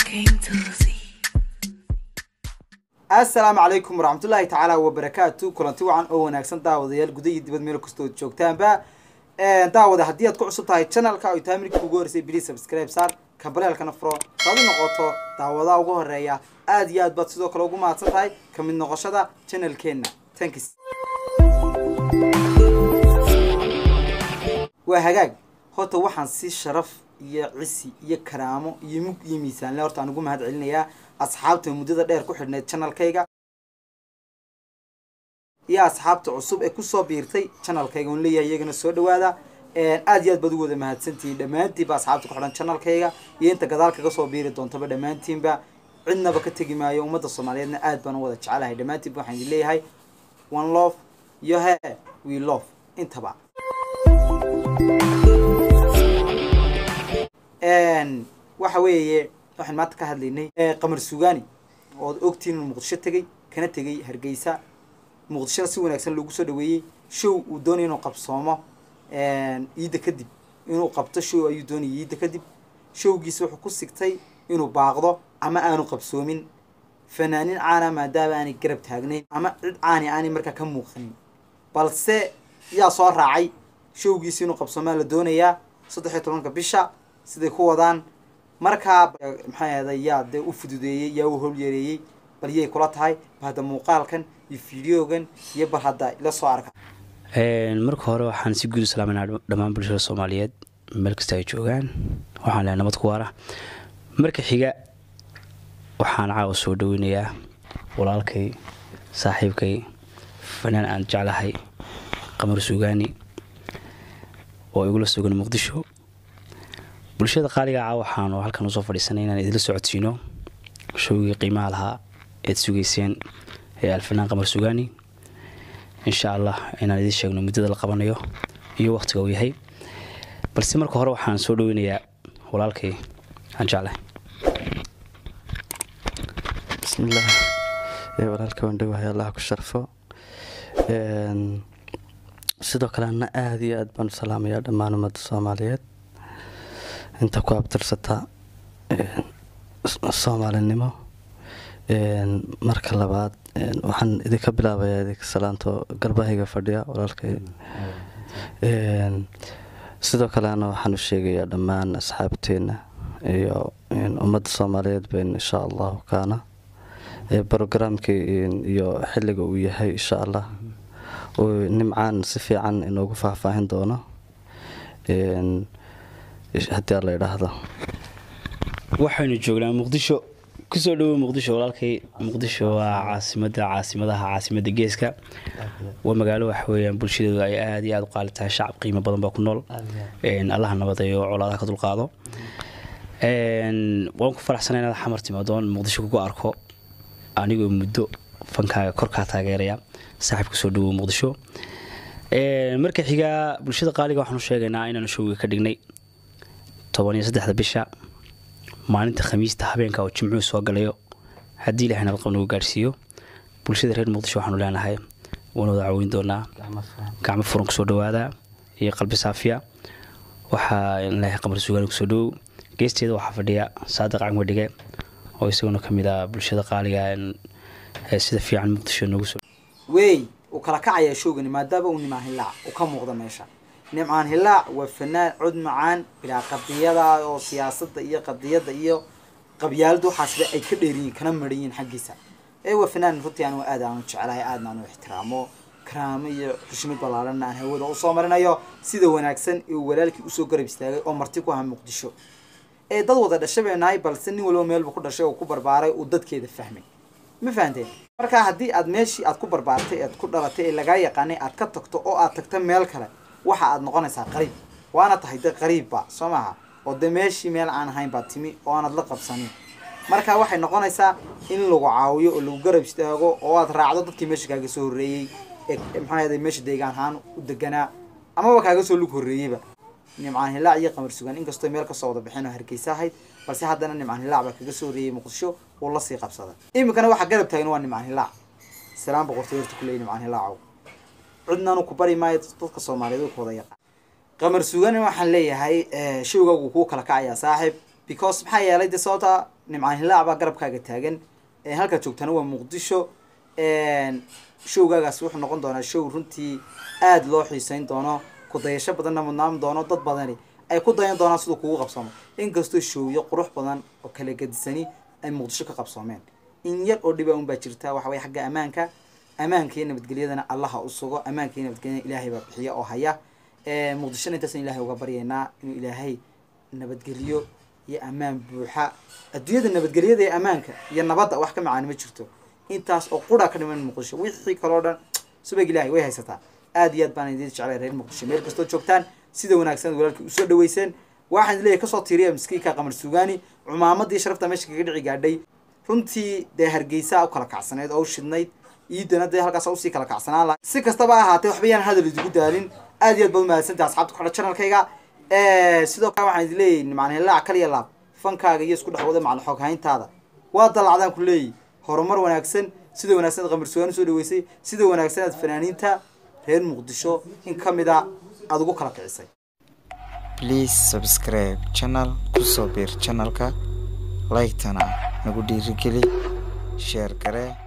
came to see. assalaamu calaykum waraxmatullaahi tacaala wabarakaatu kulanti wacan oo wanaagsan daawadayaal guda iyo dibad meel kastood joogtaanba daawada haddii aad ku cusub tahay channelka ay tahay midka ugu horeysay please subscribe saar kambaleelkana furo saad u noqoto daawadaha ugu horeeya aad iyo aad baad sidoo kale ugu mahadsan tahay ka mid noqoshada channelkeenna thanks waa hagaag horta waxaan si sharaf iyo cisi iyo karaamo iyo mug iyo miisaanle horta aan ugu mahad celinayaa asxaabta muddada dheer ku xidhneyd channelkayga iyo asxaabta cusub ee kusoo biirtay channelkayga on leeyahay iyagana soo dhawaada aad iyo aad baad ugu wada mahadsantihiin dhammaantiinba asxaabta ku xidhan channelkayga iyo inta gadaal kaga soo biiri doontaba dhammaantiinba cidnaba ka tegi maayo ummadda soomaaliyeedna aad baan u wada jecelahay dhammaantiinba waxaan idin leeyahay one love iyo he we love intaba waxa weeye waxaan maanta ka hadlaynay qamar sugaani ood ogtiin inuu muqdisho tegay kana tegay hargeysa muqdishona si wanaagsan loogu soo dhaweeyey show uu doonaya inuu qabsoomo iidda kadib inuu qabto show ayuu doonayay iidda kadib showgiisa wuxuu ku sigtay inuu baaqdo ama aanu qabsoomin fanaanin caana maadaama aanay garab taagnayn ama cid caani aanay markaa ka muuqanin balse yaa soo raacay showgiisa inuu qabsoomaa la doonayaa saddex iyo tobanka bisha siday ku wadaan markaa maxay ahday yaa dee u fududeeyey yaa u howlyareeyey bal yay kula tahay bal hadda muuqaalkan iyo fideogan iyo bal hadda ila soo arka marka hore waxaan si guud u salaamayna dhammaan bulshada soomaaliyeed meel kasta ay joogaan waxaan lehay nabad ku waara marka xiga waxaan caawa soo dhaweynayaa walaalkay saaxiibkay fanaan aan jeclahay qamar sugaani oo igula sugan muqdisho bulshada qaaliga caa waxaanu halkan usoo fadhiisanay inaan idinla socodsiino showgii qiimaha lahaa eed sugayseen ee alfanaan qamar sugaani insha allah inaan idiin sheegno muddada la qabanayo iyo wakhtiga uu yahay balse marka hore waxaan soo dhaweynayaa walaalkay aan jeclahay bismillaah walaalka wandhawahay allah ku sharfo sidoo kale ana aada iyo aad baan u salaamayaa dhammaan ummadda soomaaliyeed inta ku abtirsata soomaalinimo marka labaad waxaan idinka bilaabayaa idinka salaanto garbahayga fadhiya walaalkay sidoo kalena waxaan u sheegayaa dhammaan asxaabteenna iyo ummadda soomaaliyeed bayn insha allahu kaana brogaraamkii iyo xilliga uu yahay insha allah nimcaan si fiican inoogu faahfaahin doono haddii alla idhaahdo waxaynu joognaa muqdisho kusoo dhawow muqdisho walaalkay muqdisho waa caasimada caasimadaha caasimada geeska waa magaalo waxaweyaan bulshadeedu ay aada iyo aada u qaali tahay shacab qiimo badan baa ku nool allaha nabadeeyo colaadaha ka dulqaado waan ku faraxsana inaad xamar timaadoon muqdisho kugu arko anigoo muddo fankaaga korkaa taageeraya saaxiib kusoo dhawow muqdisho marka xigaa bulshada qaaliga waxaanu sheegaynaa inaanu showga ka dhignay toban iyo saddexda bisha maalinta khamiista habeenka oo jimcuhu soo galayo haddii ilahay nabadqab nagu gaarhsiiyo bulshada reer muqdisho waxaanu leenahay waana wada caweyn doonaa gacmo furan kusoo dhawaada iyo qalbi saafiya waxaa leeyahay qamar sugaani kusoo dhawow geesteeda waxaa fadhiya saadiq cangwadhige oo isaguna ka mid ah bulshada qaaliga sida fiican muqdisho noogu soo wey uu kala kacayaa showgani maadaama uu nimcaan hilaac uu ka muuqda meesha nimcaan hilaac waa fanaan cod macaan bilaa qadiyada oo siyaasadda iyo qadiyadda iyo qabyaalada waxaasba ay ka dheeriyiin kana maran yihiin xaggiisa ee waa fanaan runtii anigu aad aanu jecelahay aadna aanu ixtiraamo karaamo iyo xushmad ballaaranna aan hawada usoo marinayo sida wanaagsan ee uu walaalkii usoo garab istaagay oo marti ku aha muqdisho ee dad wada dhashay bay nahay balse nin walba meelba ku dhashay oo ku barbaaray uu dadkeeda fahmay ma fahanteen marka haddii aad meeshii aad ku barbaartay aad ku dhalatay ee lagaa yaqaanay aad ka tagto oo aad tagto meel kale waxa aad noqonaysaa qariib waana tahay de qariibba soo maaha oo de meeshii meel aan ahayn baad timi oo aanad la qabsanin marka waxay noqonaysaa in lagu caawiyo oo lagu garab istaago oo aad raacdo dadkii meesha kaaga soo horreeyey ee maxaa yaday meesha deegaan ahaan u deganaa amaba kaaga soo lug horreeyeyba nimcaan hilaac iyo qamar sugaan inkastoo meel kasoo wada bixin oo hargeysa ahayd balse haddana nimcaan hilaac baa kaga soo horreeyey muqdisho uu lasii qabsaday iminkana waxaa garab taagan waa nimcaan hilaac salaan boqortooy horta kuleeyi nimcaan hilaacow cidnaanu ku bari maayo dadka soomaaliyeed way ku wada yaqaan qamar sugan waxaan leeyahay showgaagu kuu kala kacayaa saaxib because maxaa yeelay de sababta nimcaan hilaac baa garabkaaga taagan halkaad joogtaana waa muqdisho showgaagaas wuxuu noqon doonaa show runtii aada loo xiiseyn doono kudayasho badanna mudnaan doono dad badani ay ku dayan doonaan siduu kugu qabsoomo inkastoo showyo qurux badan oo kala gadisani ay muqdisho ka qabsoomeen in yar oo dhiba un baa jirta waxa weye xagga ammaanka ammaanka iyo nabadgelyadana allaha u sugo ammaanka iyo nabadgelyadana ilaahay baa bixiya oo haya muqdishona intaasaan ilahay uga baryaynaa inuu ilaahay nabadgeliyo iyo ammaan buuxa adduunyada nabadgelyada iyo ammaanka iyo nabadda wax ka macaani ma jirto intaas oo qura ka dhiman muqdisho wixii kaloo dhan subag ilaahay way haysataa aad iyo aad baan idin jeclay reer muqdisho meel kastoo joogtaan sida wanaagsan walaalkii usoo dhaweyseen waxaan leeyahay kasoo tiiriya miskiinka qamar sugaani cumaamadii sharafta meesha kaga dhici gaadhay runtii dee hargeysa u kala kacsaneyd oo u shidnayd iidana dee halkaas usii kala kacsanaan laha si kastaba ahaatee waxba yaan hadal idigu daalin aad iyo aad baad umahadsantaha asxabta ku xidha channelkayga sidoo kale waxaan idin leeyahay macna hilaac kaliya laab fankaaga iyo isku dhex wada macna xoog hayntaada waa dalacdaan ku leeyahy horumar wanaagsan sida wanaagsan aad qamar sugaan usoo dhaweysay sida wanaagsan aad fanaaniinta reer muqdisho in ka mid a aada ugu kala kicisay please subscribe channel kusoo biir channelka like-tana nagu dhiirigeli sheer garee